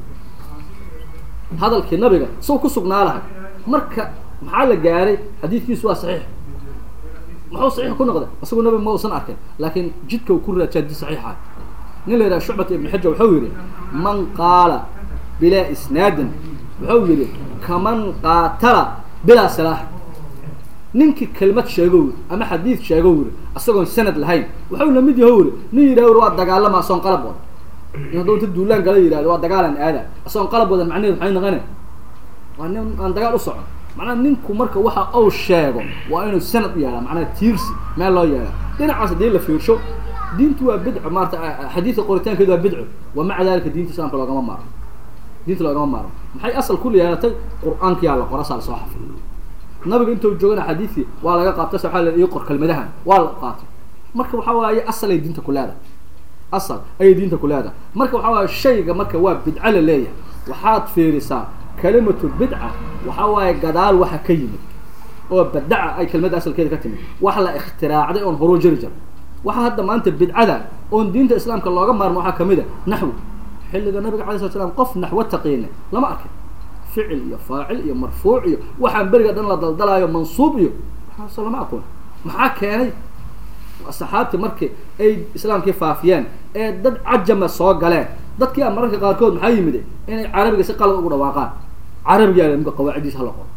hadalkii nabiga saw ku sugnaa lahay marka maxaa la gaaray xadiidkiisu waa saxiix muxuu saxiix ku noqday isagu nabiga ma usan arkin laakiin jidka uu ku raajaa di saxiixa nin la yidhaha shucbata ibn xaja wuxuu yidhi man qaala bilaa isnaadin wuxuu yidhi kaman qaatala bilaa silaax ninkii kelmad sheego wiri ama xadiid sheego wiri isagoon sanad lahayn wuxuu lamid yaho wiri nin yidhah wiri waa dagaalama asoon qalab wadan in hadduu inta duulaan gala yidhahdo waa dagaalan aada asoon qalab wadan macnaheed maxay naqane waa nin aan dagaal u socon macnaha ninku marka waxa uu sheego waa inuu sanad yeelaa macnaha tiirsi meel loo yeelaa dhinacaas haddii la fiirsho diintu waa bidco maarata xadiidka qoritaankeedu waa bidco wa maca dalika diinta islaamka loogama maaro diinta loogama maaro maxay asal ku yeelatay qur-aankiyaa la qora saa lasoo xafay nabiga intuu joogana xadiidkii waa laga qaabtay sa waa ii qor kelmadahan waa la qaatay marka waxaa waaye asal ay diinta ku leedahay asal ayay diinta ku leedahay marka waxaa waaye shayga marka waa bidco la leeyahay waxaad fiirisaa kalimatu bidca waxaa waaye gadaal waxa ka yimid oo badaca ay kelmadda asalkeeda ka timid wax la ikhtiraacday oon horuu jiri jira waxa hadda maanta bidcada oon diinta islaamka looga maarmo waxaa kamid a naxwi xilliga nabiga alay slat slam qof naxwo taqiina lama arkin ficil iyo faacil iyo marfuuc iyo waxaan beriga dhan la daldalaayo mansuub iyo waxaas lama aqoon maxaa keenay saxaabtii markii ay islaamkii faafiyeen ee dad cajama soo galeen dadkii a mararka qaarkood maxaa yimid inay carabiga si qalad ugu dhawaaqaan carabiga mka qawaaciddiisa hala qoro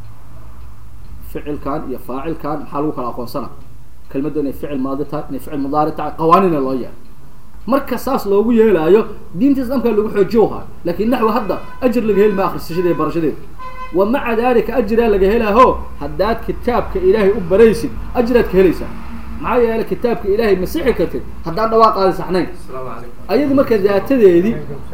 ficilkan iyo faacilkan maxaa lagu kala aqoonsana kelmadda inay ficil maadi tahay inay ficil mudaari tahay qawaaniina loo yeelo marka saas loogu yeelaayo diinta islaamka lagu xoojiyo haayo laakin naxwi hadda ajir laga heli ma akrisashadeeda iyo barashadeeda wa maca dalika ajiraa laga helaaho haddaad kitaabka ilaahay u baraysid ajiraad ka helaysaa maxaa yeelay kitaabka ilaahay masixi kartid haddaan dhawaaqaadi saxnayn ayadi marka daatadeedii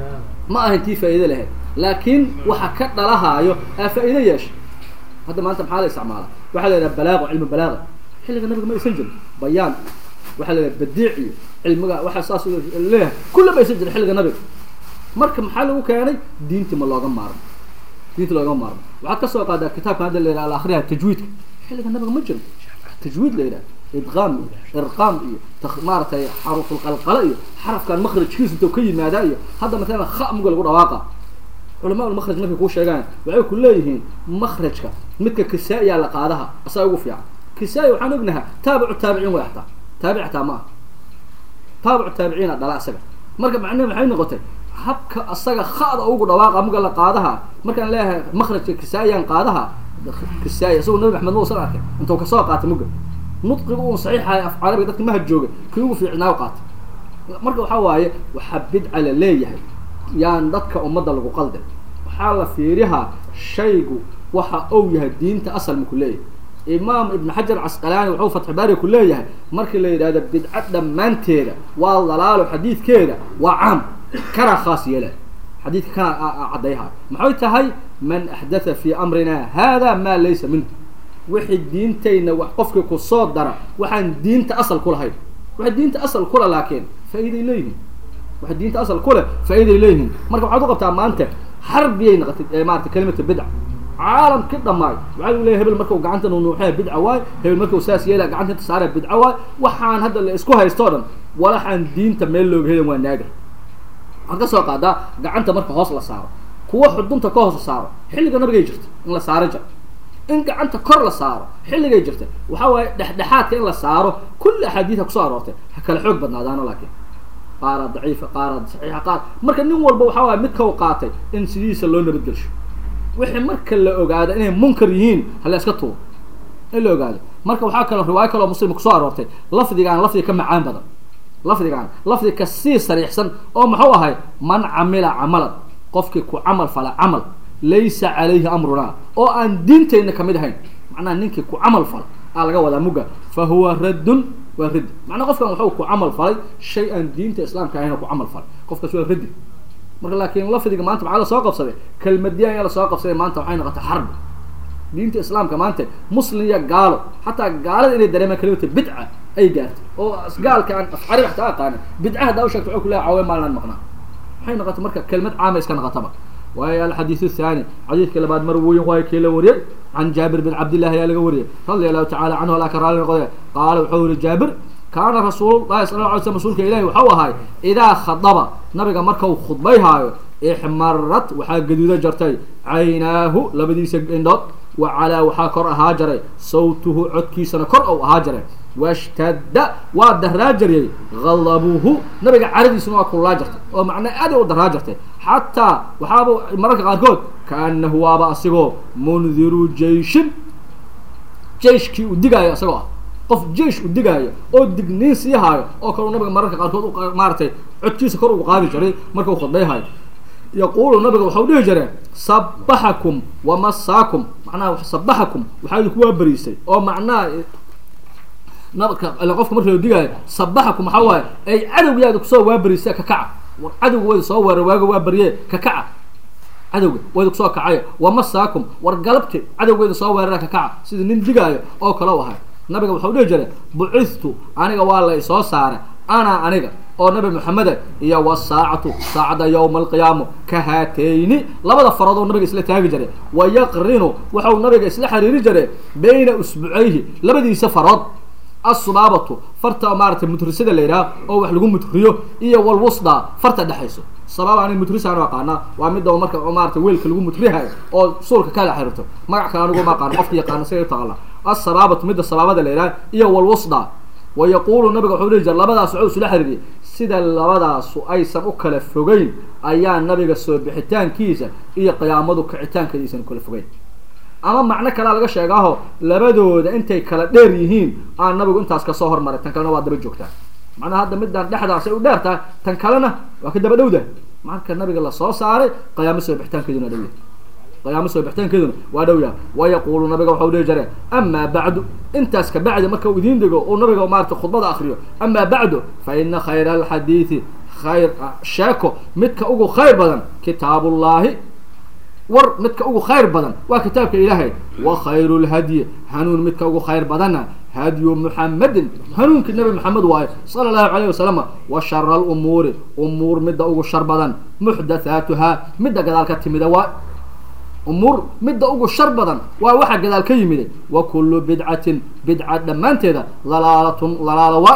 ma ahan tii faa'iide lahayd laakiin waxa ka dhalahaayo aa faa'iide yeesha hadda maanta maxaa la isticmaala waxaa la yidhaha balaago cilmi balaaga xilliga nabiga ma aysan jirin bayaan waxaa la yidhaha badiic iyo cilmiga waxaa saas leeyahay kulla ma aysan jirin xilliga nabiga marka maxaa lagu keenay diinti ma looga maarmo diinta looga maarmo waxaad ka soo qaadaa kitaabkan hadda la yidhaha al akhriha tajwiidka xilliga nabiga ma jiro tajwiid la yidhaha idqaam iyo irqaam iyo maaratay xarufulqalqala iyo xarafkan makrajkiisa intoo ka yimaadaa iyo hadda matalan kha muga lagu dhawaaqa culamaa ulmakraj markay kuu sheegaan waxay ku leeyihiin makrajka midka kisaa-iya la qaadaha asaa ugu fiican kisaa-i waxaan ognahaa taabicu taabiciin way ataa taabic ataa ma aha taabicu taabiciina dhala asaga marka macnahe maxay noqotay habka asaga khada ugu dhawaaqa muga la qaadaha markaan leeyahay makrajka kisaa-iyaan qaadaha kisaa-i isagoo nabi maxamed mausan arkay intuu kasoo qaatay muga nudqiga un saxiixahay af carabiga dadka maha jooga kii ugu fiicnaa qaatay marka waxaa waaye waxaa bidca la leeyahay yaan dadka ummadda lagu qalday waxaa la fiirihaa shaygu waxa ou yahay diinta asal maku leeyahay imaam ibn xajar casqalaani wuxuu fatxi baari ku leeyahay markii la yidhahdo bidca dhammaanteeda waa dalaalo xadiidkeeda waa caam kanaa khaas yeela xadiidka kanaa caddayha maxay tahay man axdatha fii amrina hada maa laysa minhu wixii diintayna wax qofkii ku soo dara waxaan diinta asal ku lahayn waxay diinta asal kule laakiin faa-iiday leeyihiin waxay diinta asal kule faa-iiday leeyihiin marka waxaad u qabtaa maanta xarbiyay naqatay maarata kalimata bidca caalamki dhamaay waxaa u leeyahy hebel markau gacanta nunuuxaya bidca waay hebel markau saas yeelaya gacanta inta saaraya bidca waay waxaan hadda la isku haysto o dhan walaxaan diinta meel looga helin waa naaga waxaad ka soo qaadaa gacanta marka hoos la saaro kuwa xudunta ka hoos la saaro xilliga nabigay jirta in la saaro jir in gacanta kor la saaro xilligay jirta waxaa waaye dhexdhexaadka in la saaro kulli axaadiida kusoo aroortay ha kala xoog badnaadaano laakiin qaara daciifa qaara saxiixa qaar marka nin walba waxaa waaya mid kau qaatay in sidiisa loo nabadgelsho wixii marka la ogaado inay munkar yihiin hala iska tuuro in la ogaado marka waxaa kaloo riwaayo kaloo muslim kusoo aroortay lafdigaan lafdiga ka macaan badan lafdigaan lafdi ka sii sariixsan oo muxuu ahay man camila camalan qofkii ku camal fala camal laysa calayhi amrunaa oo aan diintayna kamid ahayn macnaha ninkii ku camal fala aa laga wadaa mugga fa huwa raddun waa raddi macnaa qofkan waxuu ku camal falay shay aan diinta islaamka ahayn oo ku camal falay qofkaas waa raddi marka laakiin lafdiga maanta maxaa lasoo qabsaday kelmadiyan ayaa lasoo qabsaday maanta waxay noqotay xarbi diinta islaamka maanta muslim iyo gaalo xataa gaalada inay dareemaan kalimata bidca ay gaartay oo gaalka aan afcari waxta aqaanin bidca haddaa u sheegta waxuu ku leehay cawe maalinaan maqnaa waxay noqotay marka kelmad caama iska noqotaba waayo alxadiiث الثاني xadiidka labaad marwiyin waay kii la wariyey can jaabir bin cabdillahi ayaa laga wariyey radia allahu tacala canhu alaa ka raali noqde qaala wuxuu yihi jaabir kaana rasuul lahi sal la alay slam rasuulka ilahi waxau ahay idaa khadaba nabiga markau khudbayhaayo ixmarat waxaa gaduuda jartay caynaahu labadiisa indhood wa calaa waxaa kor ahaa jaray sawtuhu codkiisana kor ou ahaa jaray washtadda waa daraa jariyey gadabuhu nabiga caradiisuna waa kululaa jartay oo macnaa aad u daraa jartay xataa waxaaba mararka qaarkood kaanahu waaba asigoo mundiru jeishin jeiskii u digaayo isagoo ah qof jeish u digaayo oo digniin sii haayo oo kaleu nabiga mararka qaarkood maaratay codkiisa kor ugu qaadi jiray markau khudbayhayo yaquulu nabiga waxau dhihi jireen sabaxakum wamasaakum macnaha sabaxakum waxaa idinku waa beriisay oo macnaha nabka qofka marka la digaayo sabaxakum waxaa waaye ay cadowgiyaada kusoo waaberiisa ka kaca war cadowga wayda soo weerar waaga waa beriye ka kaca cadowga wayda kusoo kacayo wamasaakum war galabti cadowgeeda soo weerara ka kaca sida nin digaayo oo kale u ahay nabiga wuxuu dhihi jiray bucistu aniga waa la isoo saaray ana aniga oo nabi maxameda iyo wasaacatu saacada yowma alqiyaamo ka haatayni labada faroodoo nabiga isla taagi jiray wa yaqrinu waxau nabiga isla xiriiri jiray bayna usbucayhi labadiisa farood assubaabatu farta maaratay mutrisada la yidhaha oo wax lagu mutriyo iyo walwusda farta dhexayso sabaaba ani mutrisaan u aqaanaa waa midda marka maarata weelka lagu mutrihayo oo suulka kala xiriirto magac kale anigu ma aqaano qofka yaqaana siga utaqala assabaabatu midda sabaabada la yidhaha iyo walwusda wa yaquulu nabiga wuxuu dhihi jira labadaas waxuu isula xiriiriyay sida labadaasu aysan u kala fogeyn ayaa nabiga soo bixitaankiisa iyo qiyaamadu kicitaankeeda aysan u kala fogeyn ama macno kalea laga sheegaaho labadooda intay kala dheer yihiin aan nabigu intaas kasoo hormaray tan kalena waa daba joogtaa macnaha hadda midaan dhexdaas ay u dheer tahay tan kalena waa ka daba dhowdahay marka nabiga lasoo saaray qiyaamo soo bixitaankeeduna dhow yahay qiyaamo soo bixitaankeeduna waa dhow yahay wa yaquulu nabiga waxau dhihi jire amaa bacdu intaas ka bacdi marka uu idiin dhigo uu nabiga maarata khudbada akriyo amaa bacdu fa ina khayra alxadiidi khayr sheeko midka ugu khayr badan kitaabullaahi war midka ugu khayr badan waa kitaabka ilaahay wa khayru lhadyi hanuun midka ugu khayr badanna hadyu muxamedin hanuunkii nabi maxamed waaye sala allahu calayh wasalam wa shara alumuuri umuur midda ugu shar badan muxdathaatuhaa midda gadaal ka timida waa umuur midda ugu shar badan waa waxa gadaal ka yimiday wa kullu bidcatin bidca dhammaanteeda dalaalatun dalaala waa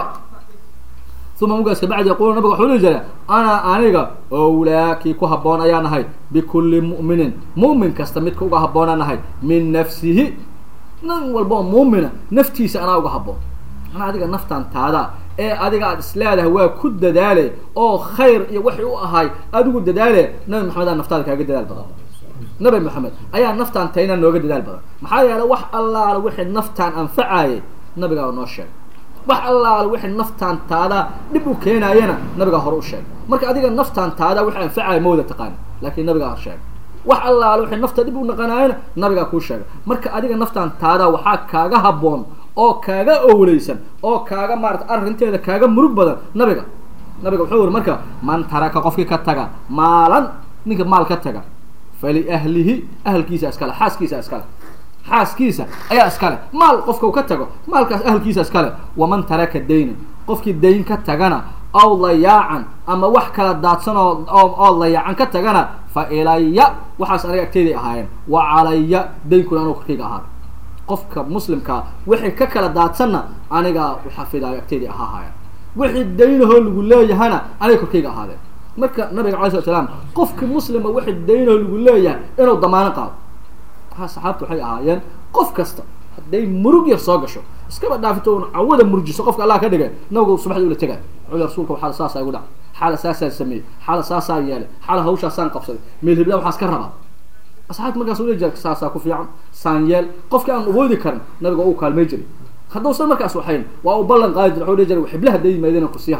uma mugaas kabacdi yaqulu nabiga waxuu dhihi jira ana aniga owlaakii ku habboon ayaan ahay bikulli mu'minin mu'min kasta midka uga habboonaan ahay min nafsihi nin walba oo muumina naftiisa anaa uga habboon anaa adiga naftaan taada ee adiga aada isleedahay waa ku dadaale oo khayr iyo waxay u ahay adigu dadaale nabi maxamed aa naftaada kaaga dadaal badan nabi maxamed ayaa naftaan tayna nooga dadaal badan maxaa yeelay wax allaala wixii naftaan anfacayay nabigaa noo sheegay wax allaala wixii naftaan taada dhib u keenaayana nabigaa hore u sheegay marka adiga naftaan taada wixii anfacaya ma wada taqaani laakiin nabigaa hor sheegay wax allaala wixii nafta dhib u naqanaayana nabigaa kuu sheegay marka adiga naftaan taada waxaa kaaga habboon oo kaaga owleysan oo kaaga maarata arrinteeda kaaga murug badan nabiga nabiga wuxuu yiri marka man taraka qofkii ka taga maalan ninka maal ka taga faliahlihi ahalkiisa iskale xaaskiisa iskale xaaskiisa ayaa iskale maal qofka u ka tago maalkaas ahalkiisa iskale waman taraka daynan qofkii dayn ka tagana aw layaacan ama wax kala daadsan oo oo layaacan ka tagana fa ilaya waxaas aniga agteyday ahaayeen wa calaya daynkuna anuu korkayga ahaada qofka muslimkaa wixii ka kala daadsanna anigaa uxafidaayo agteyday ahaahaayan wixii daynahoo lagu leeyahana aniga korkayga ahaadeen marka nabiga alay slat slaam qofki muslima wixii daynahoo lagu leeyahay inuu damaano qaado haa saxaabtu waxay ahaayeen qof kasta hadday murug yar soo gasho iskaba dhaafito un cawada murjiso qofka allah ka dhigay nabigu subaxdii ula tegay wuxuu rasuulka waxaa saasaa igu dhacay xaala saasaan sameeyey xaala saasaan yeelay xaala hawshaasaan qabsaday meel hibla waxaas ka rabaa asxaabta markaas ula jira saasaa ku fiican saan yeel qofkii aan awoodi karin nabiga uu kaalmay jiray haddausan markaas waxayn waa uu ballan qaadi jira wuxuu dhihi jiray xiblaha hadday yimaadeen kursiyaha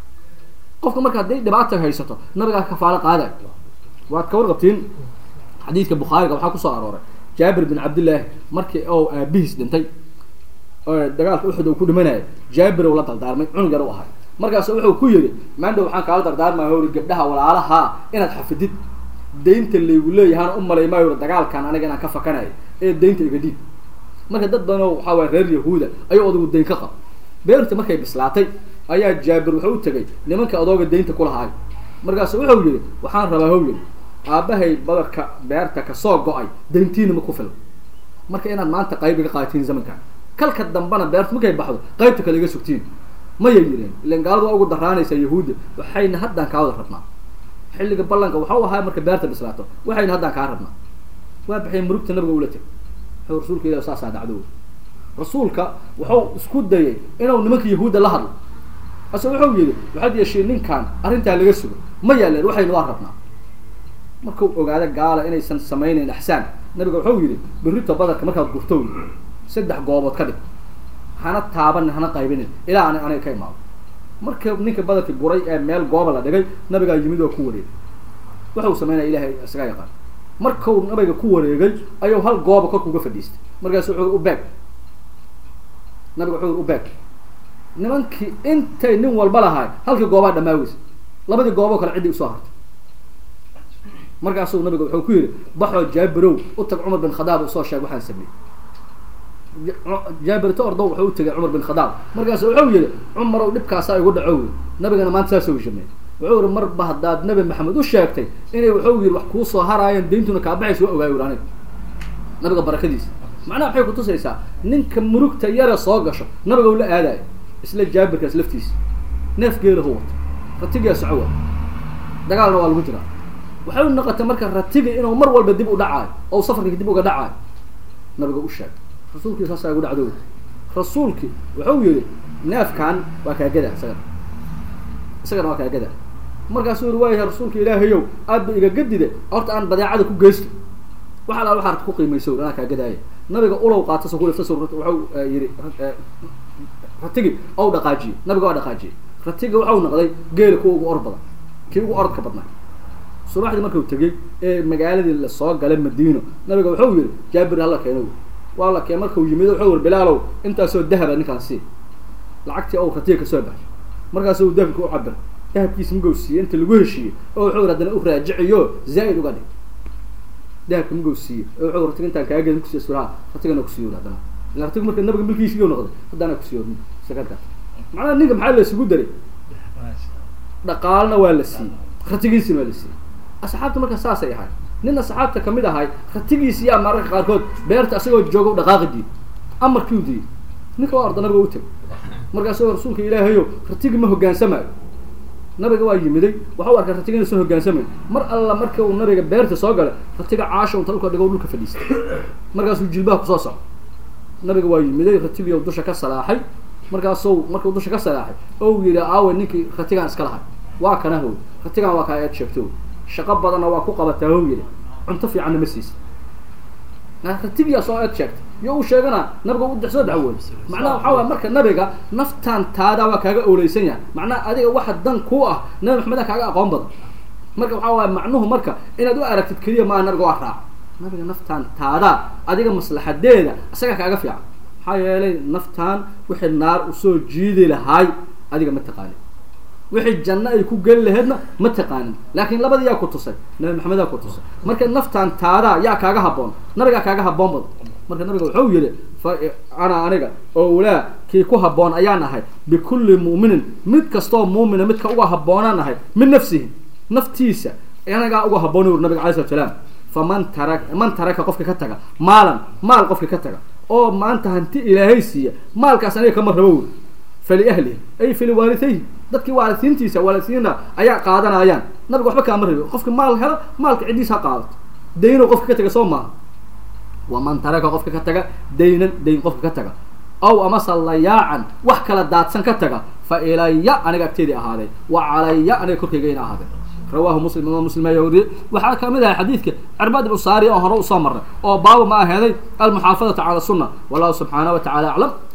qofka marka hadday dhibaata haysato nabigaa kafaalo qaaday waad ka warqabtiin xadiidka bukhaariga waxaa kusoo arooray jaabir bin cabdillaahi markii oo aabihiis dhintay dagaalka uxud uu ku dhimanayay jaabir uu la dardaarmay cunug yar u ahay markaasu wuxuu ku yidhi maandhow waxaan kaala dardaarmaya hori gabdhaha walaalahaa inaad xafidid daynta laygu leeyahaan u malay maayo dagaalkan aniga inaan ka fakanayo ee daynta iga dhiib marka dad badan oo waxaa waaya reer yahuuda ayuu odagu dayn ka qab beerta markay bislaatay ayaa jaabir wuxuu u tegay nimanka adooga daynta kulahaay markaasu wuxuu yidhi waxaan rabaa how yidhi aabbahay badarka beerta kasoo go-ay dayntiina ma ku filan marka inaad maanta qayb iga qaadatiin zamankan kalka dambana beerta markay baxdo qaybta kale iga sugtiin mayay yidheen ilan gaaladu waa ugu daraanaysaa yahuudda waxayna haddaan kaa wada rabnaa xilliga ballanka waxau ahaa marka beerta bislaato waxayna haddaan kaa rabnaa waa baxay murugta nabiga ula teg wuxuu rasuulka ilah saasaa dhacdo rasuulka wuxuu isku dayay inuu nimanka yahuudda la hadlo ase wuxuu yidhi waxaad yeesheen ninkan arrintaa laga sugo ma yaaleen waxayna waa rabnaa markuu ogaado gaala inaysan samaynayn axsaan nabiga wuxuu yidhi berrito badarka markaad gurto saddex goobood ka dhig hana taabanin hana qaybinin ilaa an aniga ka imaado marka ninka badarkii guray ee meel gooba la dhigay nabigaa yimid oo ku wareegay waxau samaynaya ilahay isaga yaqaan markuu nabiga ku wareegay ayuu hal gooba korka uga fadhiistay markaasu wuxuu u beeg nabiga wuxuu u beeg nimankii intay nin walba lahaay halkii goobaa dhamaaweysa labadii gooboo kale ciddii usoo hartay markaasuu nabiga wuxuu ku yidhi baxoo jaabirow u tag cumar bin khadaab usoo sheeg waxaan sameeyey jaabirto ordo wuxuu u tegay cumar bin khadaab markaas wuxuu yihi cumarow dhibkaasaa igu dhaco wy nabigana maanta saasuu shamey wuxuu yihi marba haddaad nabi maxamed u sheegtay inay wuxuu yihi wax kuu soo haraayeen dayntuna kaabaxaysa waa ogaay uri aniga nabiga barakadiisa macnaha waxay kutusaysaa ninka murugta yare soo gasho nabiga u la aadayo isla jaabirkaas laftiisa neef geelahu wato ratigaa socowa dagaalna waa lagu jiraa waxay u noqotay marka ratiga inuu mar walba dib u dhacaayo oo safarkii dib uga dhacaayo nabiga u sheegay rasuulkii saasaa igu dhacdo rasuulki wuxuu yihi neefkan waa kaagada isagana isagana waa kaagada markaasuu yihi waayahay rasuulka ilaahayow aad ba iga gadide horta aan badeecada ku geysto wax alaal waxaa ku qiimayso anaa kaagadaaya nabiga ulow qaata so kulifta wuxuu yihi ratigi ou dhaqaajiye nabiga waa dhaqaajiyey ratiga waxau noqday geela kuwa ugu or badan kii ugu orodka badnaa subaxdii markuu tegey ee magaaladii lasoo galay madiino nabiga wuxuu yihi jaabir hala keeno waa la keen markuu yimid wuxuu yiri bilaalow intaasoo dahaba ninkaan sii lacagtii ou ratiga kasoo baxay markaasu dahabka u cabir dahabkiisa magow siiyey inta lagu heshiiyey oo wuxuu yiri haddana u raajiciyo zaa-id uga dhig dahabka magow siiyey oo wuxuu ratiga intaan kaaga gedin kusiiya suraha ratigana kusiiyo haddana ila ratiga marka nabiga milkiisiiyo noqday haddana kusiiyo sakarka macnaha ninka maxaa la isugu daray dhaqaalna waa la siiyey ratigiisina waa la siiyey asxaabta marka saasay ahay nin asxaabta kamid ahay ratigiisi yaa mararka qaarkood beerta asagoo jooga u dhaqaaqi diiday amarkii u diiday ninka waa orda nabiga u tegay markaasoo rasuulka ilaahayo ratigi ma hogaansamayo nabiga waa yimiday waxau arkay ratiga inuusan hogaansamayn mar alla marka uu nabiga beerta soo galay ratiga caasha unta dhulka dhigo dhulka fadhiistay markaasuu jilbaha kusoo soco nabiga waa yimiday ratigii dusha ka salaaxay markaasuu markuu dusha ka salaaxay ou yihi aawe ninkii ratigaan iska lahay waa kana how ratigaan waa kaa eed sheegto shaqo badanna waa ku qabataa how yihi cunto fiicanna ma siisa ratigiyaa soo eed sheegtay iyo uu sheegana nabiga u soo dacwooy macnaha waxaa waay marka nabiga naftaan taadaa waa kaaga owleysan yahay macnaha adiga waxa dan ku ah nabi maxameda kaaga aqoon badan marka waxaa waaya macnuhu marka inaad u aragtid keliya maaha nabiga waa raac nabiga naftaan taadaa adiga maslaxadeeda isagaa kaaga fiican maxaa yeelay naftaan wixii naar usoo jiidi lahaay adiga ma taqaanin wixii janno ay ku geli laheedna ma taqaanin laakiin labadii yaa ku tusay nabi maxamed yaa ku tusay marka naftaan taadaa yaa kaaga haboon nabigaa kaaga haboon badan marka nabiga wuxuu yihi fa ana aniga owlaa kii ku haboon ayaan ahay bikulli mu'minin mid kastoo muumina midka uga habboonaan ahay min nafsihi naftiisa anagaa uga haboon uri nabiga alay slat salaam faman tara man taraka qofka ka taga maalan maal qofka ka taga oo maanta hanti ilaahay siiya maalkaas aniga kama rabo wuri faliahlihi ay faliwaalidayhi dadkii waalidsiintiisa waalidsiina ayaa qaadanayaan nabiga waxba kaama rabi qofka maal helo maalka ciddiis ha qaadato dayno qofka ka taga soo maaha waman taraka qofka ka taga daynan dayn qofka ka taga aw amase layaacan wax kala daadsan ka taga fa ilaya aniga agteedii ahaaday wa calaya aniga korkaygayna ahaaday rawahu muslim imaam muslim ayaa wariyey waxaa kamid ahay xadiidka cirbaad ibnu saari oo hore usoo marray oo baaba ma aheeday almuxaafadatu cala sunna wallahu subxaanaه wa tacala aclam